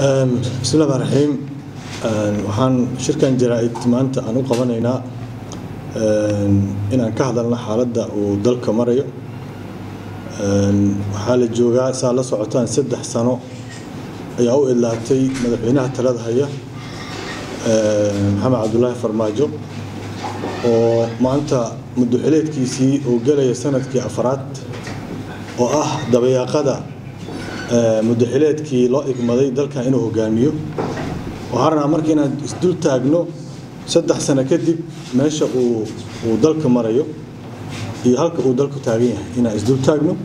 bismi llahi raxiim waxaan shirkan jaraa-id maanta aan u qabanaynaa inaan ka hadalno xaaladda uu dalka marayo waxaa la joogaa saa la socotaan saddex sano ayaa u idlaatay madaxweynaha talada haya maxamed cabdulaahi farmaajo oo maanta muddoxileedkiisii uu gelaya sanadkii afraad oo ah dabayaaqada muddoxileedkii loo igmaday dalkan inuu hogaamiyo waxaan rabnaa marka inaan isdul taagno saddex sano kadib meesha uu uu dalka marayo iyo halka uu dalku taagan yahay inaan isdul taagno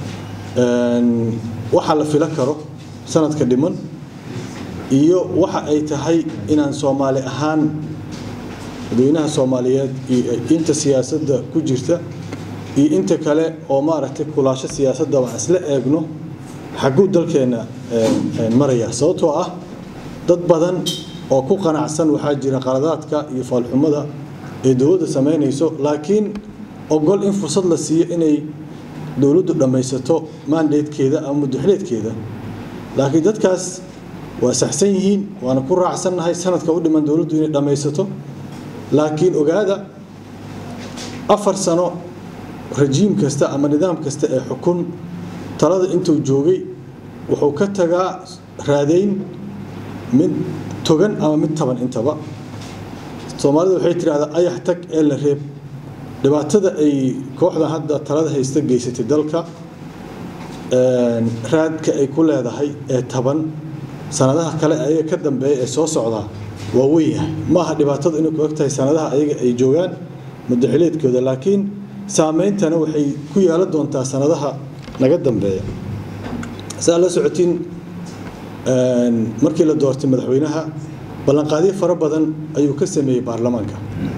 waxa la filo karo sanadka dhiman iyo waxa ay tahay inaan soomaali ahaan dadweynaha soomaaliyeed iyo inta siyaasadda ku jirta iyo inta kale oo maaragtay kulaasho siyaasadda waan isla eegno xagguu dalkeenna maraya sababtoo ah dad badan oo ku qanacsan waxaa jira qaladaadka iyo faalxumada ee dowladda samaynayso laakiin ogol in fursad la siiyo inay dowladdu dhammaysato maandeedkeeda ama muddoxileedkeeda laakiin dadkaas waa saxsan yihiin waana ku raacsannahay sanadka u dhiman dowladdu inay dhammaysato laakiin ogaada afar sano rajiim kasta ama nidaam kasta ee xukun talada intuu joogay wuxuu ka tagaa raadayn mid togan ama mid taban intaba soomaalida waxay tidhahdaa ayax tag ee la reeb dhibaatada ay kooxdan hadda talada haysta geysatay dalka raadka ay ku leedahay ee taban sanadaha kale ayaga ka dambeeya ee soo socdaa waa weynyahay ma aha dhibaatadu inay ku eg tahay sanadaha ayaga ay joogaan muddaxileedkooda laakiin saameyntana waxay ku yeelan doontaa sanadaha naga dambeeya saa la socotiin markii la doortay madaxweynaha ballanqaadyo fara badan ayuu ka sameeyey baarlamaanka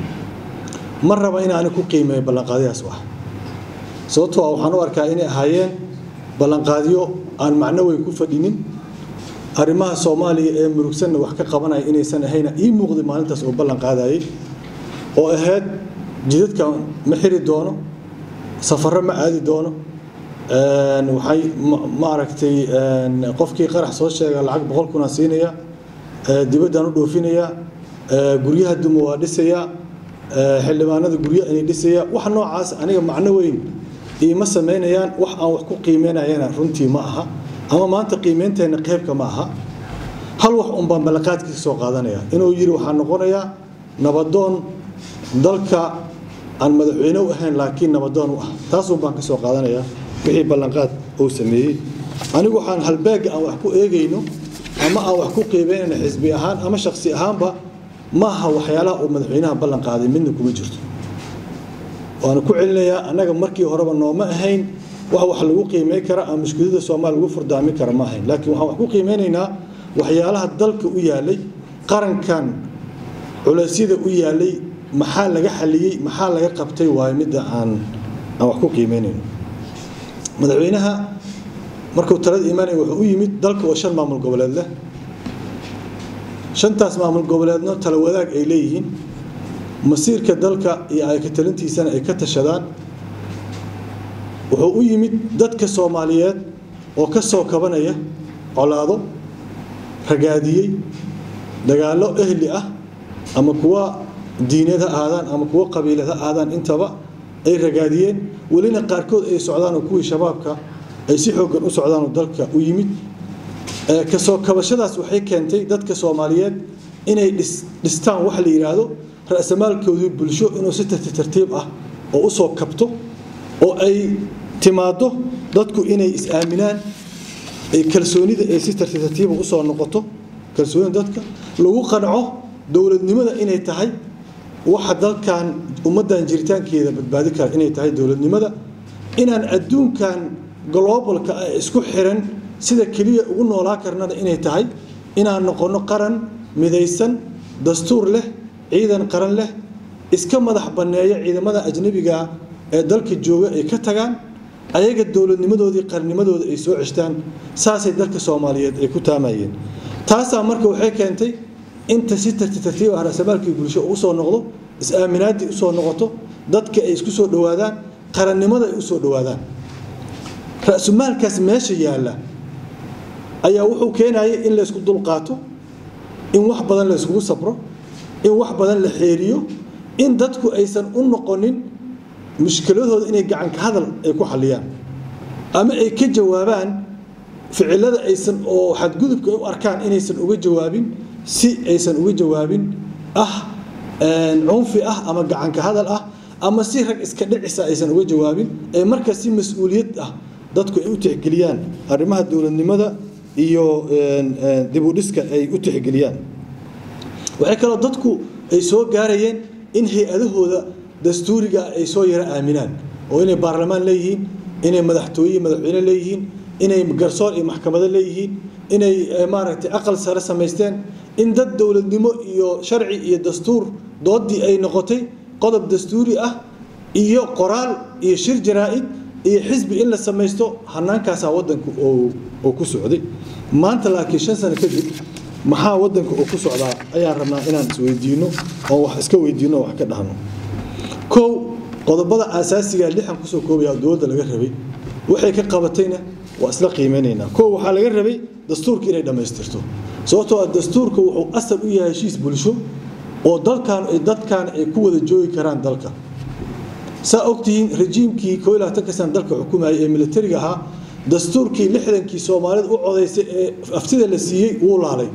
ma raba inaani ku qiimeeyo ballanqaadyahaas wax sababtoo ah waxaan u arkaa inay ahaayeen ballanqaadyo aan macno weyn ku fadhinin arrimaha soomaaliya ee murugsanna wax ka qabanaya inaysan ahayna ii muuqday maalintaas oo ballan qaadayay oo ahayd jidadka ma xiri doono safarro ma aadi doono waxay maaragtay qofkii qarax soo sheega lacag boqol kunaan siinaya dibaddaan u dhoofinaya guryaha duma waa dhisaya xildhibaanada guryo inay dhisaya wax noocaas aniga macno weyn iima samaynayaan wax aan wax ku qiimeynayana runtii ma aha ama maanta qiimeynteenna qeybka ma aha hal wax un baan ballanqaadkiisa soo qaadanaya inuu yidhi waxaa noqonayaa nabadoon dalka aan madaxweyne u ahayn laakiin nabadoon u ah taasun baan ka soo qaadanaya wixii ballanqaad uu sameeyey anigu waxaan halbeegga aan wax ku eegayno ama aan wax ku qiimeynayno xisbi ahaan ama shaksi ahaanba ma aha waxyaalaha uu madaxweynaha ballan qaaday midna kuma jirto waana ku celinayaa annaga markii horeba nooma ahayn wax wax lagu qiimey kara ama mushkilada soomaaliya lagu furdaami kara ma ahayn laakiin waxaan wax ku qiimeynaynaa waxyaalaha dalka u yaalay qarankan culeysyada u yaalay maxaa laga xaliyey maxaa laga qabtay waayo midda aan aan wax ku qiimeynayno madaxweynaha markuu talada imaanaya wuxuu u yimid dalka oo shan maamul goboleed leh shantaas maamul goboleedno tala wadaag ay leeyihiin masiirka dalka iyo ayka talintiisana ay ka tashadaan wuxuu u yimid dadka soomaaliyeed oo ka soo kabanaya colaado ragaadiyey dagaallo ehli ah ama kuwa diineed ha ahaadaan ama kuwa qabiilad ha ahaadaan intaba ay ragaadiyeen welina qaarkood ay socdaan oo kuwii shabaabka ay si xooggan u socdaanoo dalka u yimid kasoo kabashadaas waxay keentay dadka soomaaliyeed inay dhistaan wax la yidhaahdo ra'samaalkoodii bulsho inuu si tartiib tartiib ah oo u soo kabto oo ay timaaddo dadku inay is-aaminaan kalsoonida ay si tartiib tartiiba usoo noqoto kalsoonida dadka lagu qanco dowladnimada inay tahay waxa dalkan ummaddan jiritaankeeda badbaadi kara inay tahay dowladnimada inaan adduunkan globalka ah isku xiran sida keliya ugu noolaa karnana inay tahay inaan noqonno qaran midaysan dastuur leh ciidan qaran leh iska madax banneeya ciidamada ajnabiga ee dalka jooga ay ka tagaan ayaga dowladnimadoodii qarnimadooda ay soo ceshtaan saasay dalka soomaaliyeed ay ku taamayeen taasaa marka waxay keentay inta si tartiib tartiib ah rasamaalkii bulsho usoo noqdo is-aaminaaddii usoo noqoto dadka ay isku soo dhowaadaan qarannimada ay usoo dhowaadaan ra-sumaalkaas meesha yaalla ayaa wuxuu keenayay in laysku dulqaato in wax badan la yskugu sabro in wax badan la xeeriyo in dadku aysan u noqonin mushkiladooda inay gacanka hadal ay ku xalliyaan ama ay ka jawaabaan ficilada aysan oo xadgudubka ay u arkaan inaysan uga jawaabin si aysan uga jawaabin ah cunfi ah ama gacanka hadal ah ama si rag iska dhicisa aysan uga jawaabin ee marka si mas-uuliyad ah dadku ay u tixgeliyaan arrimaha dowladnimada iyo dibudhiska ay u tixgeliyaan waxay kaloo dadku ay soo gaarayeen in hay-adahooda dastuuriga ay soo yaro aaminaan oo inay baarlamaan leeyihiin inay madaxtooye madaxweyne leeyihiin inay garsoor iyo maxkamado leeyihiin inay maaragtay aqal sare samaysteen in dad dowladnimo iyo sharci iyo dastuur doodii ay noqotay qodob dastuuri ah iyo qoraal iyo shir jaraa-id iyo xisbi in la samaysto hanaankaasaa wadanku oo ku socday maanta laakiin shan sano kadib maxaa wadanka oo ku socdaa ayaan rabnaa inaan isweydiino oo wax iska weydiino oo wax ka dhahno kow qodobada aasaasiga lixan kusoo koobaya dowladda laga rabay waxay ka qabatayna waa isla qiimeynaynaa kow waxaa laga rabay dastuurka inay dhammaystirto sababtoo ah dastuurka wuxuu asal u yahay heshiis bulsho oo dalkan dadkan ay ku wada joogi karaan dalka saa ogtihiin rejiimkii koo iyo labaatanka sana dalka xukumayay ee militariga ahaa dastuurkii lixdankii soomaalida u codaysay ee aftida la siiyey wuu laalay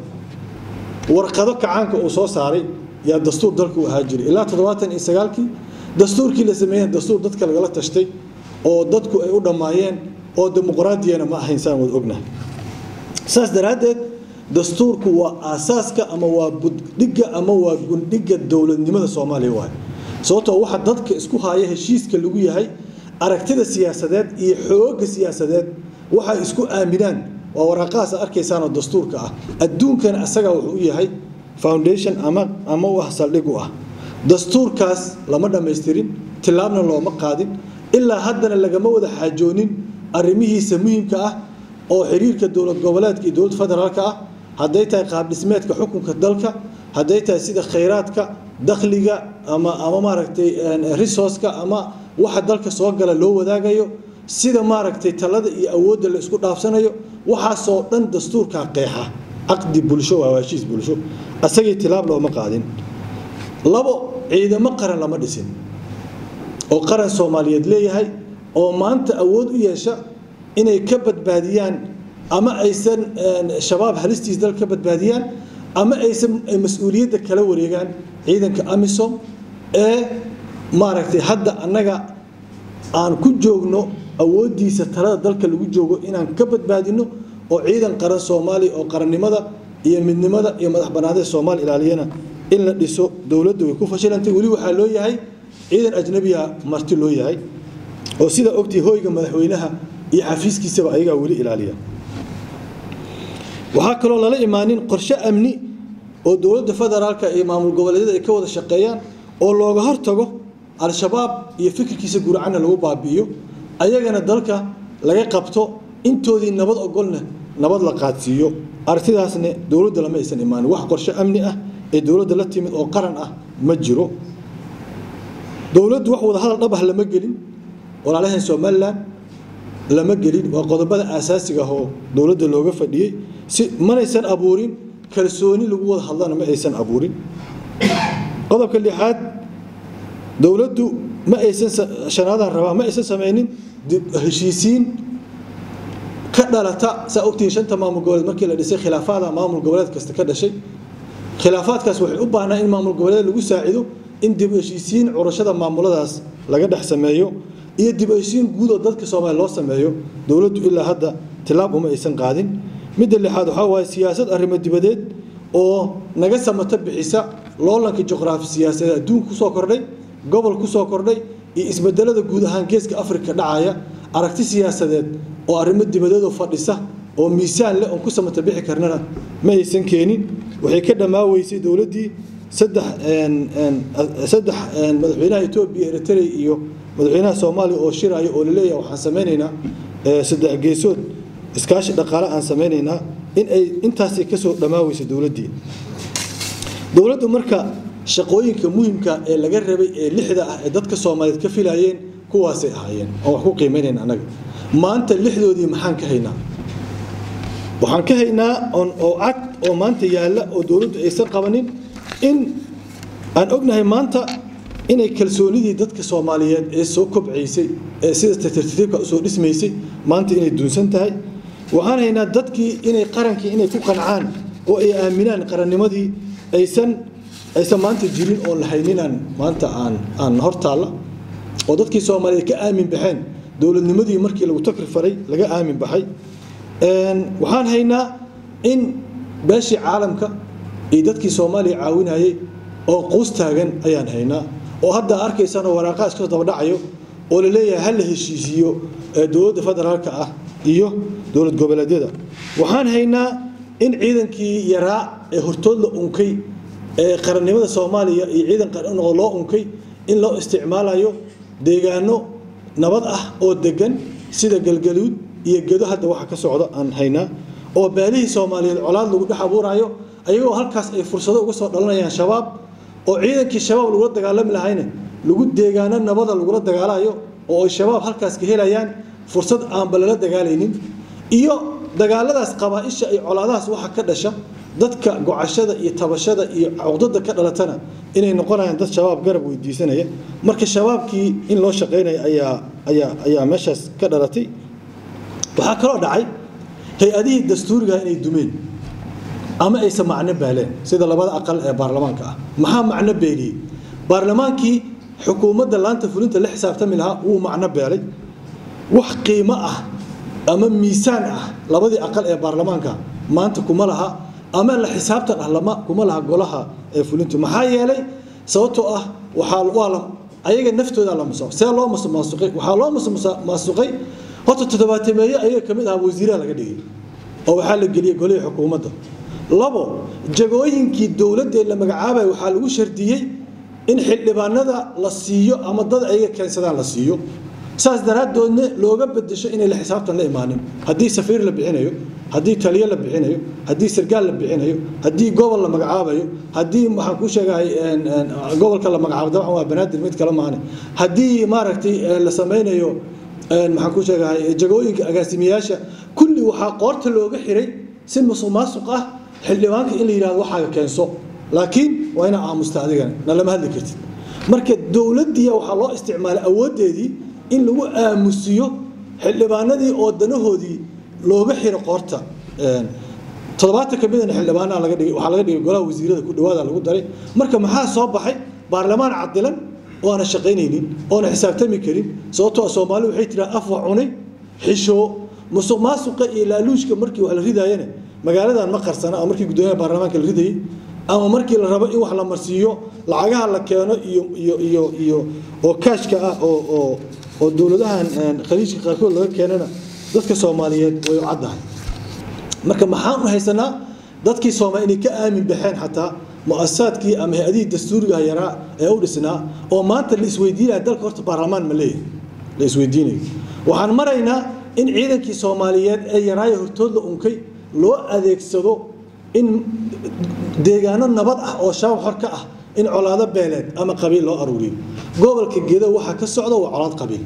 warqado kacaanka uu soo saaray yaa dastuur dalka u ahaa jiray ilaa toddobaatan iyo sagaalkii dastuurkii la sameeyey dastuur dadka lagala tashtay oo dadku ay u dhammaayeen oo dimuqraadiyana ma ahayn saan wada ognahay saas daraaddeed dastuurku waa aasaaska ama waa buddhigga ama waa gundhigga dowladnimada soomaaliya waayo sababtoo waxa dadka isku haya heshiiska lagu yahay aragtida siyaasadeed iyo xoogga siyaasadeed waxay isku aaminaan waa waraaqahaas arkaysaanoo dastuurka ah adduunkana asaga wuxuu u yahay foundation ama ama u ah saldhig u ah dastuurkaas lama dhammaystirin tilaabna looma qaadin ilaa haddana lagama wada xaajoonin arrimihiisa muhiimka ah oo xiriirka dowlad goboleedka iyo dowlad federaalka ah hadday tahay qaabdhismeedka xukunka dalka hadday tahay sida khayraadka dakhliga ama ama maaragtay resourceka ama waxa dalka soo gala loo wadaagayo sida maaragtay talada iyo awoodda la isku dhaafsanayo waxaasoo dhan dastuurkaa qeexa caqdi bulsho waa heshiis bulsho asagii tilaab looma qaadin labo ciidamo qaran lama dhisin oo qaran soomaaliyeed leeyahay oo maanta awood u yeesha inay ka badbaadiyaan ama aysan shabaab halistiis dal ka badbaadiyaan ama aysan mas-uuliyadda kala wareegaan ciidanka amisom ee maaragtay hadda annaga aan ku joogno awooddiisa talada dalka lagu joogo inaan ka badbaadino oo ciidan qaran soomaaliya oo qarannimada iyo midnimada iyo madax bannaanida soomaaliya ilaaliyana in la dhiso dowladda way ku fashilantay weli waxaa loo yahay ciidan ajnabiya marti loo yahay oo sida ogtii hoyga madaxweynaha iyo xafiiskiisaba ayagaa weli ilaaliya waxaa kaloo lala imaanin qorshe amni oo dowladda federaalka iyo maamul goboleedyada ay ka wada shaqeeyaan oo looga hortago al-shabaab iyo fikirkiisa guracana lagu baabi'iyo ayagana dalka laga qabto intoodii nabad ogolna nabad la qaadsiiyo aragtidaasna dowladda lama aysan imaanin wax qorshe amni ah ee dowladda la timid oo qaran ah ma jiro dowladdu wax wada hadal dhab ah lama gelin walaalahan somalilan lama gelin waa qodobada aasaasiga ah oo dowladda looga fadhiyey si manaysan abuurin kalsooni lagu wada hadlana ma aysan abuurin qodobka lixaad dowladdu ma aysan shanaadaan rabaa ma aysan samaynin heshiisiin ka dhalata saa ogtihiin shanta maamul goboleed markii la dhisay khilaafaada maamul goboleed kasta ka dhashay khilaafaadkaas waxay u baahnaa in maamul goboleed lagu saacido in dib heshiisiin curashada maamuladaas laga dhex sameeyo iyo dib heshiisiin guud oo dadka soomaaliya loo sameeyo dowladdu ilaa hadda tilaab uma aysan qaadin midda lixaad waxaa waaye siyaasad arrimo dibadeed oo naga samato bixisa loolanka juqraafi siyaasadeed adduunka kusoo kordhay gobol kusoo kordhay iyo isbedelada guud ahaan geeska afrika dhacaya aragti siyaasadeed oo arrimo dibadeedoo fadhisa oo miisaan leh oon ku samata bixi karnana ma aysan keenin waxay ka dhammaaweysay dowladdii saddex saddex madaxweynaha etoobiya eritrea iyo madaxweynaha soomaaliya oo shiraya oo laleeyahay waxaan samaynaynaa saddex geesood iskaashi dhaqaale aan samaynaynaa in ay intaasay kasoo dhammaaweysay dowladdii dowladdu marka shaqooyinka muhimka ee laga rabay ee lixda ah ee dadka soomaaliyeed ka filayeen kuwaasay ahaayeen oo wax ku qiimaynayn annaga maanta lixdoodii maxaan ka haynaa waxaan ka haynaa oo cad oo maanta yaalla oo dowladdu aysan qabanin in aan ognahay maanta inay kalsoonidii dadka soomaaliyeed ee soo kobcaysay ee sida tartiibka usoo dhismaysay maanta inay duunsan tahay waxaan haynaa dadkii inay qarankii inay ku qancaan oo ay aaminaan qarannimadii aysan aysan maanta jirin oon la hayninaan maanta aan aan hortaalla oo dadkii soomaaliyeed ka aamin baxeen dowladnimadii markii lagu takri faray laga aamin baxay waxaan haynaa in beeshii caalamka iyo dadkii soomaaliya caawinayay oo quus taagan ayaan haynaa oo hadda arkaysanoo waraaqaa iska dabadhacayo oo la leeyahay ha la heshiisiiyo dowladda federaalka ah iyo dowlad goboleedyada waxaan haynaa in ciidankii yaraa ee hortood la unkay ee qarannimada soomaaliya iyo ciidan qaran loo unkay in loo isticmaalayo deegaano nabad ah oo degan sida galgaluud iyo gedo hadda waxa ka socda aan haynaa oo beelihii soomaaliyeed colaad lagu dhex abuurayo ayagoo halkaas ay fursado uga soo dhalanayaan shabaab oo ciidankii shabaab lagula dagaalami lahayna lagu deegaano nabada lagula dagaalayo oo ay shabaab halkaas ka helayaan fursad aanba lala dagaalaynin iyo dagaaladaas qabaaisha iyo colaadahaas waxa ka dhasha dadka gocashada iyo tabashada iyo cuqdada ka dhalatana inay noqonayaan dad shabaab garab weydiisanaya marka shabaabkii in loo shaqaynaya ayaa ayaa ayaa meeshaas ka dhalatay waxaa kaloo dhacay hay-adihii dastuuriga inay dumeen ama aysan macno baaleen sida labada aqal ee baarlamaanka ah maxaa macno beeliyey baarlamaankii xukuumadda laanta fulinta la xisaabtami lahaa wuu macno beelay wax qiimo ah ama miisaan ah labadii aqal ee baarlamaanka maanta kuma laha ama la xisaabtan ah lama kuma laha golaha ee fulintu maxaa yeelay sababtoo ah waxaa waa la ayaga naftooda la musuq see loo musuqmaasuqay waxaa loo musuqmaasuqay horta toddobaatameeye ayaga ka mid ah wasiiraha laga dhigay oo waxaa la geliyey golihii xukuumadda labo jagooyinkii dowladda la magacaabay waxaa lagu shardiyey in xildhibaanada la siiyo ama dad ayaga keensadaan la siiyo saas daraaddoodna looga bedesho inay la xisaabtan la imaanin haddii safiir la bixinayo haddii taliyo la bixinayo haddii sargaal la bixinayo haddii gobol la magacaabayo haddii waxaan ku sheegahay gobolka la magacaabo dabcan waa banaadir mid kale maane haddii maaragtay la samaynayo maxaan ku sheegahay jagooyinka agaasimayaasha kulli waxaa qoorta looga xiray si musuq maasuq ah xildhibaanka in la yidhahdo waxaaga keenso laakiin waa inaa aamusta adigana na lama hadli kartid marka dowladdiiya waxaa loo isticmaalay awooddeedii in lagu aamusiyo xildhibaanadii oo danahoodii looga xiro qoorta toddobaatan ka midana xildhibaanaha laga dhigay waxaa laga dhigay golaha wasiirada ku dhawaada lagu daray marka maxaa soo baxay baarlamaan cadilan oo aana shaqaynaynin oona xisaabtami karin sababtoo soomaali waxay tiraa af wax cunay xishoo musuq maasuqa iyo laaluushka markii wax la ridaayana magaaladan ma qarsana ama markii guddoomiyaha baarlamaanka la ridayay ama markii la rabo in wax la marsiiyo lacagaha la keeno iyo iyo iyo iyo oo kaashka ah oo oo oo dowladahan khaliijka qaarkood laga keenana dadka soomaaliyeed way u caddahay marka maxaan u haysanaa dadkii soomaali inay ka aamin baxeen xataa muasasaadkii ama hay-adihii dastuuriga yaraa ee u dhisnaa oo maanta la isweydiinaya dalka horta baarlamaan ma leeyahay la isweydiinayo waxaan maraynaa in ciidankii soomaaliyeed ee yaraayo hortood la unkay loo adeegsado in deegaano nabad ah oo shabaab xor ka ah in colaado beeleed ama qabiil loo aruuriyo gobolka gedo waxaa ka socda waa colaad qabiil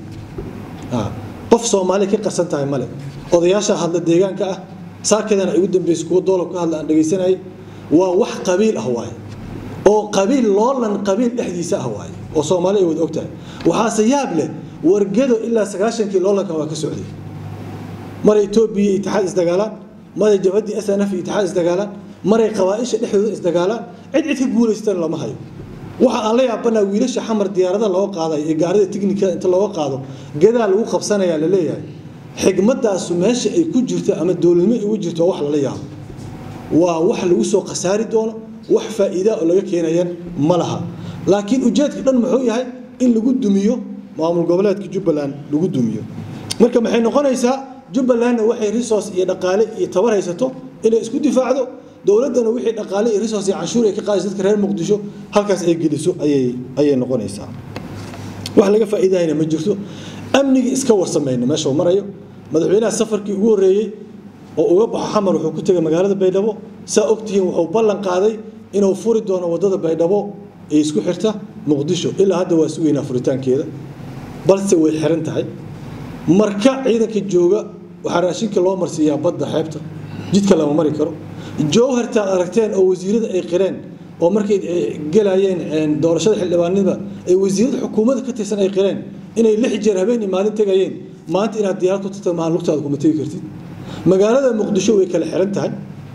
qof soomaali ka qarsan tahay male odayaasha hadla deegaanka ah saarkeedana ay ugu dambeysay kuwa doolar ka hadla aan dhegaysanayay waa wax qabiil ah waaye oo qabiil loolan qabiil dhexdiisa ah waaye oo soomaali ay wada ogtahay waxaase yaab leh wargedo ilaa sagaashankii loolankan waa ka socday maray etoobiya itixaad isdagaalaan maray jabhaddii s n f itixaad isdagaalaan maray qabaaisha dhexdooda isdagaalaan cid cid ka guulaystana lama hayo waxa aan la yaabanaa wiilasha xamar diyaarada loo qaaday ee gaarida tiknikada inta looga qaado gedaa lagu qabsanayaa la leeyahay xigmadaasu meesha ay ku jirto ama dowladnimo ay ugu jirto wax lala yaabo waa wax lagu soo khasaari doono wax faa'iida oo laga keenayan ma laha laakiin ujeedka dhan muxuu yahay in lagu dumiyo maamul goboleedka jubbaland lagu dumiyo marka maxay noqonaysaa jubbalandna waxay resource iyo dhaqaale iyo tabar haysato inay isku difaacdo dowladdana wixii dhaqaale iyo resource iyo canshuur ay ka qaadayso dadka reer muqdisho halkaas ay geliso ayay ayay noqonaysaa wax laga faa'iidayna ma jirto amniga iska warsamayna meesha uu marayo madaxweynaha safarkii ugu horreeyey oo uga baxo xamar wuxuu ku tegay magaalada baydhabo saa ogtihiin wuxuu ballan qaaday inuu furi doono waddada baydhabo ee isku xirta muqdisho ilaa hadda waa sugaynaa furitaankeeda balse way xiran tahay marka ciidanka jooga waxaa raashinka loo marsiiyaa badda xeebta jidka lama mari karo jowhartaad aragteen oo wasiirada ay qireen oo markay gelayeen doorashada xildhibaanada ay wasiirada xukuumadda ka tirsan ay qireen inay lix jeer habeen iyo maalin tegayeen maanta inaad diyaarad ku tagta maahan lugtaada kuma tegi kartid magaalada muqdisho way kala xiran tahay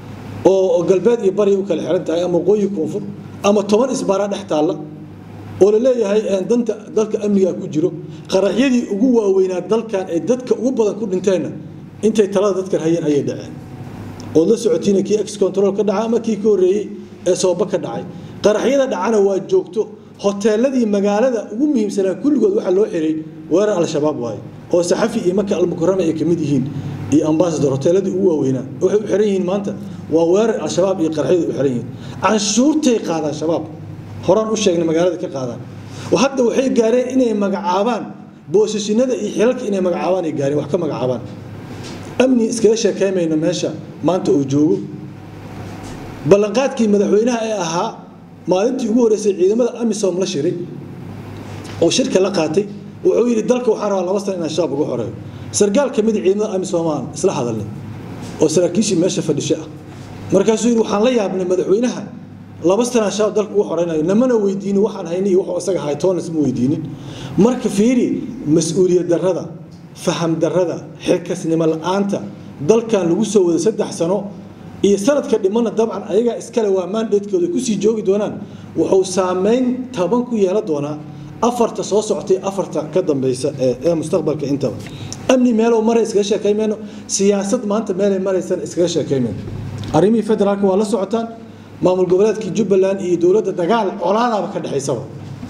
oo galbeed iyo bari u kala xiran tahay ama waqooyi koonfur ama toban isbaaraa dhex taalla oo la leeyahay danta dalka amnigaa ku jiro qaraxyadii ugu waaweynaa dalkan ee dadka ugu badan ku dhinteenna intay talada dadkan hayeen ayay dhaceen ood la socotiina kii ex control ka dhaca ama kii ka horreeyey ee sooba ka dhacay qaraxyada dhacana waa joogto hoteeladii magaalada ugu muhiimsanaa kulligood waxaa loo xiray weerar al-shabaab waaye oo saxafi iyo maka almukarama ay ka mid yihiin iyo ambasador hoteeladii ugu waaweynaa waxay u xiran yihiin maanta waa weerar al-shabaab iyo qaraxyadu u xiran yihiin canshuurtay qaadaan shabaab horaan u sheegnay magaalada ka qaadaan hadda waxay gaareen inay magacaabaan boosashinada iyo xilalka inay magacaabaan ay gaareen wax ka magacaabaan amni iskaga sheekaymayno meesha maanta uu joogo ballanqaadkii madaxweynaha ee ahaa maalintii ugu horreysay ciidamada amisom la shiray oo shirka la qaatay wuxuu yidhi dalka waxaan rabaa laba sana inaan shabaab uga xoreeyo sargaal ka mid ciidamada amisom aan isla hadalnay oo saraakiishii meesha fadhishay ah markaasuu yidhi waxaan la yaabnay madaxweynaha laba sanaa shabaab dalka uga xoreynayo namana weydiinin waxaan haynay iyo wuxuu isaga ahay toonas ma weydiinin marka fiiri mas-uuliyad darrada faham darrada xilkasnimo la-aanta dalkan lagu soo wada saddex sano iyo sanadka dhimana dabcan ayagaa iskale waa maandatekooda kusii joogi doonaan wuxuu saameyn taban ku yeelan doonaa afarta soo socotay afarta ka dambeysa ee mustaqbalka intaba amni meelow maray iskaga sheekaymeyno siyaasad maanta meelay maraysan iskaga sheekaymeyno arrimihii federaalka waa la socotaan maamul goboleedkii jubbaland iyo dowladda dagaal colaadaaba ka dhexaysaba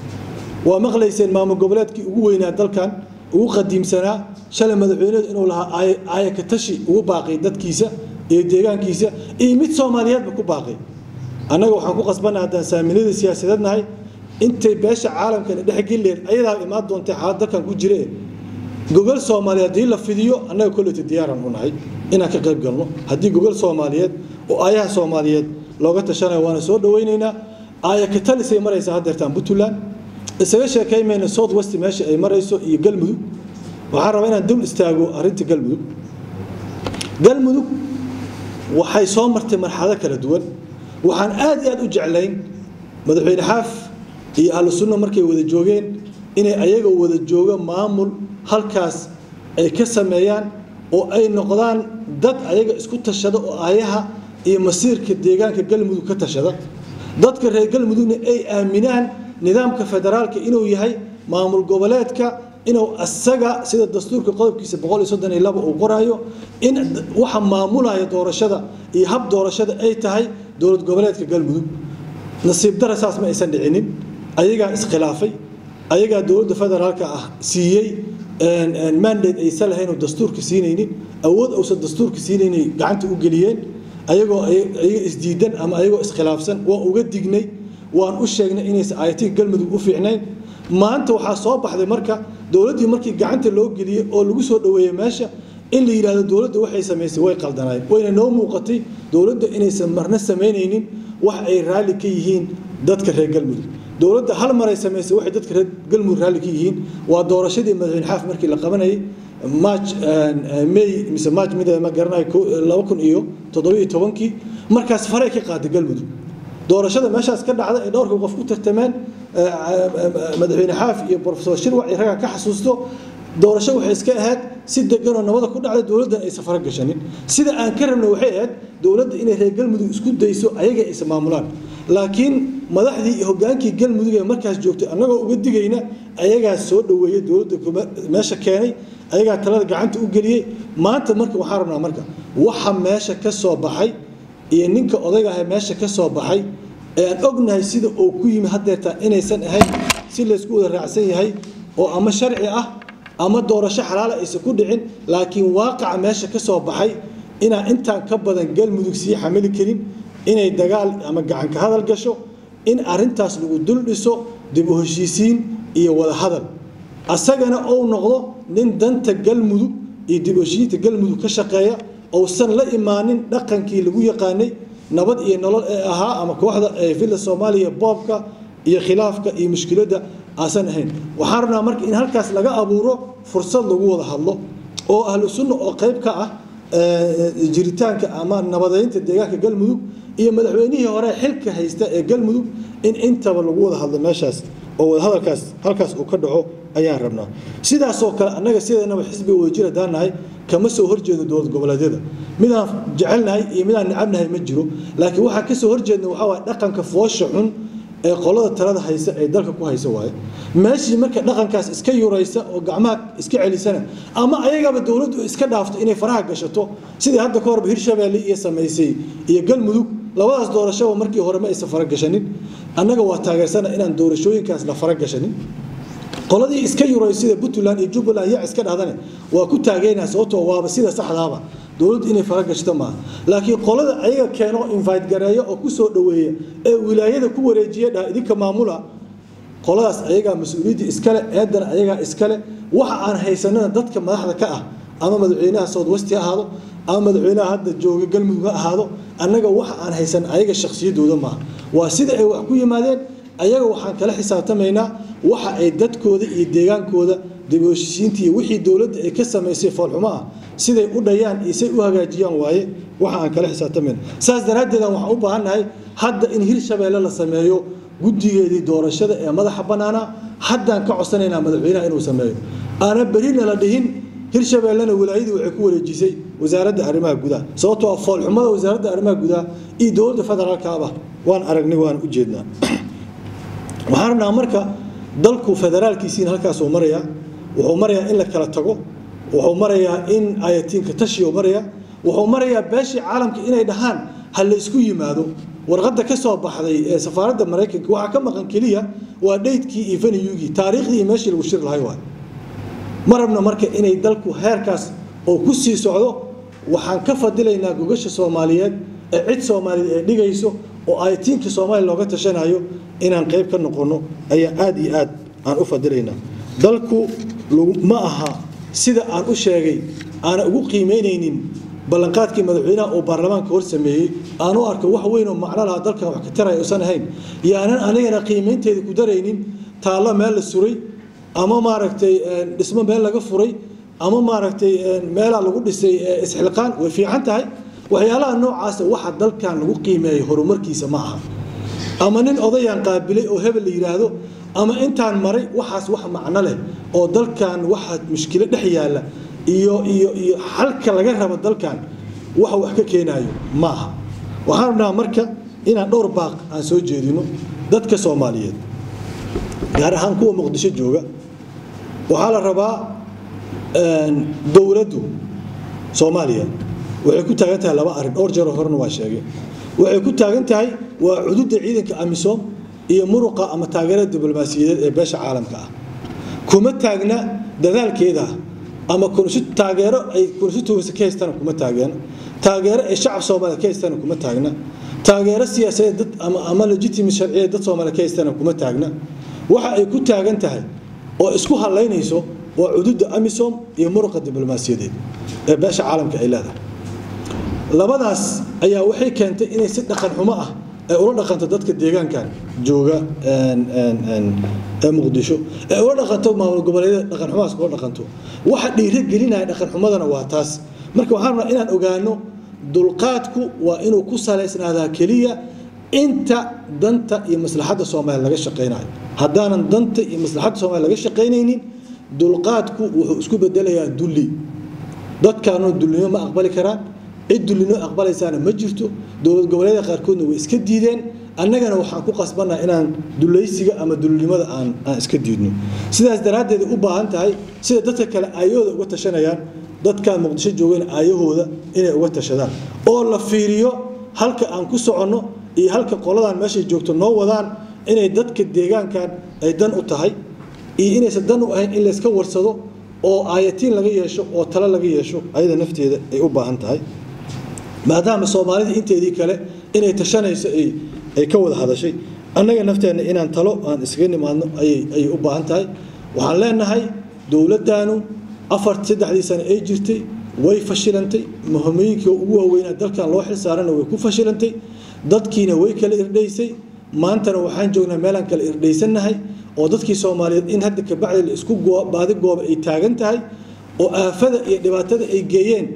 waa maqlayseen maamul goboleedkii ugu weynaa dalkan ugu qadiimsanaa shalay madaxweynedu inuu lahaa aayakatashi ugu baaqay dadkiisa iyo deegaankiisa iyo mid soomaaliyeedba ku baaqay annaga waxaan ku qasbannaha haddaan saaminada siyaasadeed nahay intay beesha caalamkana dhexgelileed ayadaa imaan doontay xaalad dalkan ku jire gogol soomaaliyeed haddii la fidiyo annaga kolleyta diyaaran u nahay inaan ka qayb galno haddii gogol soomaaliyeed oo aayaha soomaaliyeed looga tashanayo waana soo dhawaynaynaa aayakatalisay maraysaa haddeertaan puntland isaga sheekaymayna south west meesha ay marayso iyo galmudug waxaan rabaa inaan dul istaago arrinta galmudug galmudug waxay soo martay marxalado kala duwan waxaan aad iyo aad u jeclayn madaxweyne xaaf iyo ahlu sunna markay wada joogeen inay ayaga wada joogo maamul halkaas ay ka sameeyaan oo ay noqdaan dad ayaga isku tashada oo aayaha iyo masiirka deegaanka galmudug ka tashada dadka reer galmudugna ay aaminaan nidaamka federaalka inuu yahay maamul goboleedka inuu asaga sida dastuurka qodobkiisa boqol iyo soddon iyo laba uu qoraayo in waxa maamulaya doorashada iyo hab doorashada ay tahay dowlad goboleedka galmudug nasiib dara saas ma aysan dhicinin ayagaa iskhilaafay ayagaa dowladda federaalka ah siiyey mandate aysan lahayn oo dastuurka siinaynin awood uusan dastuurka siinaynin gacanta u geliyeen ayagoo ayaga isdiidan ama ayagoo iskhilaafsan waa uga dignay waan u sheegnay inaysan ayatii galmudug u fiicnayn maanta waxaa soo baxday marka dowladdii markii gacanta loo geliyey oo lagu soo dhoweeyey meesha in la yidhaahdo dowladda waxay samaysay way qaldanaayeen wayna noo muuqatay dowladda inaysan marna samaynaynin wax ay raalli ka yihiin dadka reer galmudug dowladda hal maray samaysay waxay dadka reer galmudug raalli ka yihiin waa doorashadii madaxweyne xaaf markii la qabanayay march may mise march mid ma garanayo laba kun iyo toddobiyo tobankii markaas faray ka qaaday galmudug doorashada meeshaas ka dhacda ay dhowrka qof ku tartameen madaxweyne xaaf iyo profesor shirwac iyo ragga ka xasuusto doorasho waxay iska ahayd si deganoo nabada ku dhacda dowladdan aysan fara gashanin sida aan ka rabna waxay ahayd dowladda inay reer galmudug isku dayso ayaga aysan maamulaan laakiin madaxdii iyo hogaankii galmudug ee markaas joogtay annagoo uga digayna ayagaa soo dhoweeyey dowladda meesha keenay ayagaa talada gacanta u geliyey maanta marka waxaan rabnaa marka waxa meesha ka soo baxay iyo ninka odayga ah meesha ka soo baxay ee aan ognahay sida uu ku yimi haddeertaa inaysan ahayn si laysku wada raacsan yahay oo ama sharci ah ama doorasho xalaala aysan ku dhicin laakiin waaqaca meesha ka soo baxay inaan intaan ka badan galmudug sii xamili karin inay dagaal ama gacanka hadal gasho in arintaas lagu dul dhiso dib u heshiisiin iyo wada hadal asagana uu noqdo nin danta galmudug iyo dib u heshiisiinta galmudug ka shaqeeya uusan la imaanin dhaqankii lagu yaqaanay nabad iyo nolol ee ahaa ama kooxda ee villa soomaaliya boobka iyo khilaafka iyo mushkiladda aasan ahayn waxaan rabnaa marka in halkaas laga abuuro fursad lagu wada hadlo oo ahlu sunna oo qayb ka ah jiritaanka ama nabadeynta deegaanka galmudug iyo madaxweynihii hore xilka haysta ee galmudug in intaba lagu wada hadlo meeshaas oo wadahadalkaas halkaas uu ka dhaco ayaan rabnaa sidaasoo kale annaga sidanaba xisbiga wadajir haddaan nahay kama soo horjeedo dowlad goboleedyada midaan jecelnahay iyo midaan necabnahay ma jiro laakiin waxaan ka soo horjeedna waxaa waay dhaqanka foosha xun ee qolada talada haysa ee dalka ku haysa waaye meeshii marka dhaqankaas iska yuraysa oo gacmaha iska celisana ama ayagaba dowladdu iska dhaafto inay faraha gashato sidii hadda ka horba hirshabeelle iyo samaysay iyo galmudug labadaas doorashaba markii hore ma aysan faragashanin annaga waa taageersana inaan doorashooyinkaas la faragashanin qoladii iska yuray sida puntland iyo jubbaland yac iska dhahdane waa ku taageynaa sababtoo waaba sida saxdaaba dowladdu inay faragashto maaha laakiin qolada ayaga keeno invite gareeya oo ku soo dhoweeya ee wilaayada ku wareejiya dhaha idinka maamula qoladaas ayagaa mas-uuliyadda iskale eedana ayagaa iskale waxa aan haysanana dadka madaxda ka ah ama madaxweynaha southwest ha ahaado ama madaxweynaha hadda jooga galmudug ha ahaado annaga waxa aan haysan ayaga shakhsiyadooda maaha waa sida ay wax ku yimaadeen ayaga waxaan kala xisaabtamaynaa waxa ay dadkooda iyo deegaankooda dibooshisiinta iyo wixii dowladda ay ka samaysay foolxumo ah siday u dhayaan iyo say u hagaajiyaan waaye waxa aan kala xisaabtamayna saas daraaddeedan waxaan u baahannahay hadda in hirshabeelle la sameeyo guddigeedii doorashada ee madaxa bannaana haddaan ka codsanaynaa madaxweynaha inuu sameeyo aana berina la dhihin hirshabeellena wilaayadii waxay ku wareejisay wasaaradda arrimaha gudaha sababtoo ah foolxumada wasaaradda arrimaha gudaha iyo dowladda federaalkaaba waan aragnay waan u jeednaa waxaan rabnaa marka dalku federaalkiisiina halkaasuu marayaa wuxuu marayaa in la kala tago wuxuu marayaa in ayatiinka tashiyo maraya wuxuu marayaa beeshii caalamka inay dhahaan ha la isku yimaado warqadda ka soo baxday ee safaaradda maraykanka waxaa ka maqan keliya waa dheydkii iyo veniyugii taariikhdii iyo meeshii lagu shir lahay waay ma rabna marka inay dalku heerkaas oo ku sii socdo waxaan ka fadilaynaa gogasha soomaaliyeed ee cid soomaaliyeed ay dhigayso oo ayatiinka soomaaliya looga tashanayo inaan qayb ka noqonno ayaa aad iyo aad aan u fadilaynaa dalku ma aha sida aan u sheegay aana ugu qiimaynaynin ballanqaadkii madaxweynaha uu baarlamaanka hor sameeyey aan u arko wax weyn oo macno lahaa dalkan wax ka taraya usan ahayn yaanan anigana qiimaynteeda ku daraynin taallo meel la suray ama maaragtay dhismo meel laga furay ama maaragtay meelaa lagu dhisay isxilqaan way fiican tahay waxyaalaha noocaasa waxa dalkan lagu qiimeeyo horumarkiisa ma aha ama nin odayaan qaabilay oo hebel la yidhaahdo ama intaan maray waxaas wax macno leh oo dalkan waxa mushkilo dhex yaalla iyo iyo iyo xalka laga rabo dalkan waxa wax ka keenayo ma aha waxaan rabnaa marka inaan dhowr baaq aan soo jeedino dadka soomaaliyeed gaar ahaan kuwa muqdisho jooga waxaa la rabaa dowladdu soomaaliya waxay ku taagan tahay laba arrin dhowr jeeroo horena waa sheegay waxay ku taagan tahay waa cududda ciidanka amisom iyo muruqa ama taageerada diblomaasiyadeed ee beesha caalamka ah kuma taagna dadaalkeeda ama taageero ay konstituency ka haystaan kuma taageen taageero ay shacab soomaaliya ka haystaan kuma taagna taageero siyaasadeed dad ama ama legitimate sharciyeed dad soomaaliya ka haystaan kuma taagna waxa ay ku taagan tahay oo isku halaynayso waa cududda amisom iyo muruqa diblomaasiyadeed ee beesha caalamka ay leedahay labadaas ayaa waxay keentay inay si dhaqan xumo ah ay ula dhaqanto dadka deegaankan jooga ee muqdisho ee ula dhaqanto maamul goboleedyada dhaqan xumahaas kula dhaqanto waxa dhiiro gelinaya dhaqan xumadana waa taas marka waxaan rabnaa inaan ogaano dulqaadku waa inuu ku salaysnaadaa keliya inta danta iyo maslaxadda soomaaliya laga shaqaynayo haddaanan danta iyo maslaxadda soomaaliya laga shaqaynaynin dulqaadku wuxuu isku bedelayaa dulli dadkaanuna dulnimo ma aqbali karaan cid dullinoo aqbalaysaana ma jirto dowlad goboleeda qaarkoodna way iska diideen annagana waxaan ku qasbannaha inaan dulaysiga ama dullinimada aan aan iska diidno sidaas daraaddeed u baahan tahay sida dadka kale aayahooda uga tashanayaan dadkaan muqdisho joogeen aayahooda inay uga tashadaan oo la fiiriyo halka aan ku soconno iyo halka qoladan meeshay joogto noo wadaan inay dadka deegaankan ay dan u tahay iyo inaysan dan u ahayn in layska warsado oo aayatiin laga yeesho oo talo laga yeesho ayada nafteeda ay u baahan tahay maadaama soomaalida inteedii kale inay tashanayso ay ka wada hadashay annaga nafteenna inaan talo aan iskaga nimaadno ayay u baahan tahay waxaan leenahay dowladdaanu afar saddexdii sano ay jirtay way fashilantay muhimooyinkii ugu waaweynaa dalkan loo xil saarana way ku fashilantay dadkiina way kala irdhaysay maantana waxaan joognaa meelaan kala irdhaysannahay oo dadkii soomaaliyeed in hadda kabacdi la isku baadi gooba ay taagan tahay oo aafada iyo dhibaatada ay geeyeen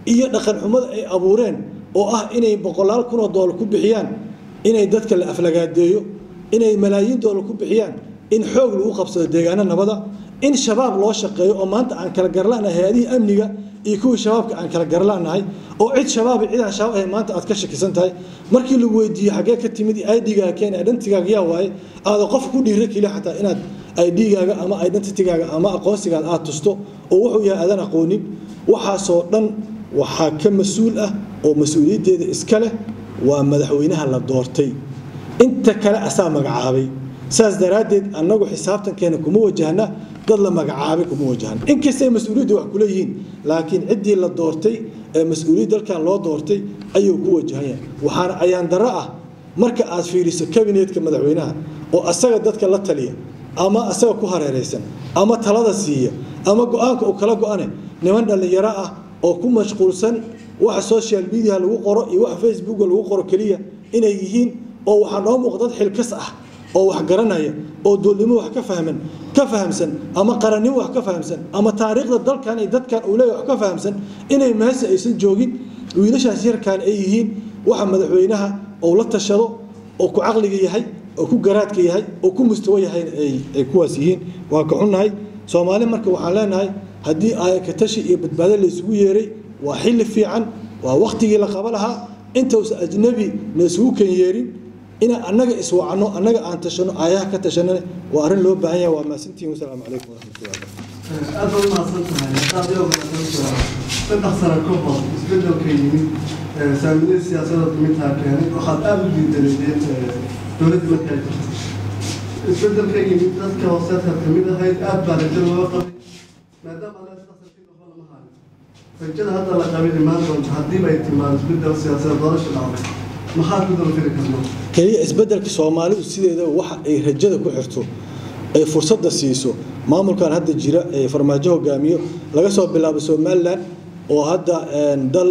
iyo dhaqan xumada ay abuureen oo ah inay boqolaal kun oo doolar ku bixiyaan inay dadka la aflagaadeeyo inay malaayiin doolar ku bixiyaan in xoog lagu qabsado deegaano nabada in shabaab loo shaqeeyo oo maanta aan kala garlanahay hay-adihii amniga iyo kuwii shabaabka aan kala garlanahay oo cid shabaab iyo cid aan shabaab ahayn maanta aad ka shakisan tahay markii lagu weydiiyo xaggee ka timid idgaaga keen identigaaga yaa waaye aada qof ku dhiira keliya xataa inaad idgaaga ama identitygaaga ama aqoonsigaaga aad tusto oo wuxuu yahay aadan aqoonin waxaasoo dhan waxaa ka mas-uul ah oo mas-uuliyaddeeda iska leh waa madaxweynaha la doortay inta kale asaa magacaabay saas daraaddeed annagu xisaabtankeena kuma wajahna dad la magacaabay kuma wajahna inkastay mas-uuliyadda wax kula yihiin laakiin ciddii la doortay ee mas-uuliyad dalkan loo doortay ayuu ku wajahan yahay waxaana ayaan darro ah marka aad fiiriso kabineetka madaxweynaha oo asaga dadka la taliya ama asaga ku hareeraysan ama talada siiya ama go-aanka uu kala go-ane niman dhallinyaro ah oo ku mashquulsan waxa social media lagu qoro iyo waxa facebooka lagu qoro keliya inay yihiin oo waxaa noo muuqda dad xilkas ah oo wax garanaya oo doolnimo wax ka fahman ka fahamsan ama qarannimo wax ka fahamsan ama taariikhda dalkan iyo dadkan uu leeyahay wax ka fahamsan inay meesha aysan joogin wiilashaas yarkaan ay yihiin waxa madaxweynaha uu la tashado oo ku caqliga yahay oo ku garaadka yahay oo ku mustawo yahay ay kuwaas yihiin waa ka xunnahay soomaali marka waxaan leenahay haddii aayakatashi iyo badbaado la isugu yeeray waa xilli fiican waa wakhtigii la qaba lahaa intausan ajnabi na isugu kan yeerin inaan annaga iswacno annaga aan tashano aayaha ka tashanana waa arrin loo baahan yahay waa maasantihin wasalaamu calaykum waraxmatullahi aad baad umahadsan tahay haddaad iyo mahadsantahay saddex sano ka hor isbedelka yimid saamilada siyaasadda dumintaa keenay waxaad aada u diidanayeen dowladda marka ay jirtay isbedelka yimid dadka hooseedka kamid ahayd aad baa rajo looga qabay maadaama ala saasarkii waxba lama hayo rajada hadda la qabay imaan doonta haddiiba ay timaado isbedel siyaasadeed doorasha dhacday maxaad ku dalfiri karnaa keliya isbedelka soomaalidu sideeda waxa ay rajada ku xirto ay fursadda siiso maamulkan hadda jira ee farmaajo hogaamiyo laga soo bilaabo somalilan oo hadda dal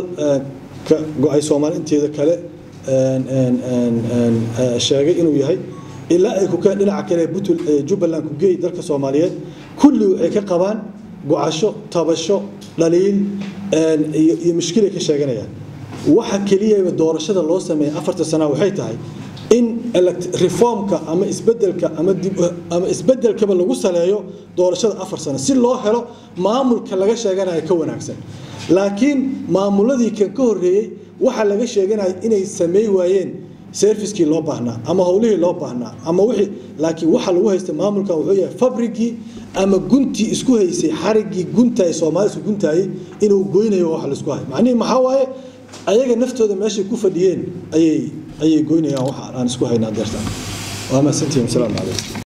ka go-ay soomaali inteeda kale sheegay inuu yahay ilaa ay ku keen dhinaca kale butul jubbaland ku geey dalka soomaaliyeed kulli waxay ka qabaan go-asho tabasho dhaliil iyo mushkilay ka sheeganayaan waxa keliyaba doorashada loo sameeyay afarta sana waxay tahay in reformka ama isbedelka ama ama isbedelkaba lagu saleeyo doorashada afar sano si loo helo maamulka laga sheeganayo ka wanaagsan laakiin maamuladii kan ka horreeyey waxa laga sheeganaya inay sameey waayeen servicekii loo baahnaa ama howlihii loo baahnaa ama wixii laakiin waxa lagu haysta maamulka wuxuu yahay fabrigii ama guntii isku haysay xarigii guntaay soomaali isku guntaayay inuu goynayo wax laisku hayo macnihi maxaa waaye ayaga naftooda meeshay ku fadhiyeen ayay ayay goynayaan waxa aan isku haynaa deertan waa mahadsantihin wasalaamu calaykum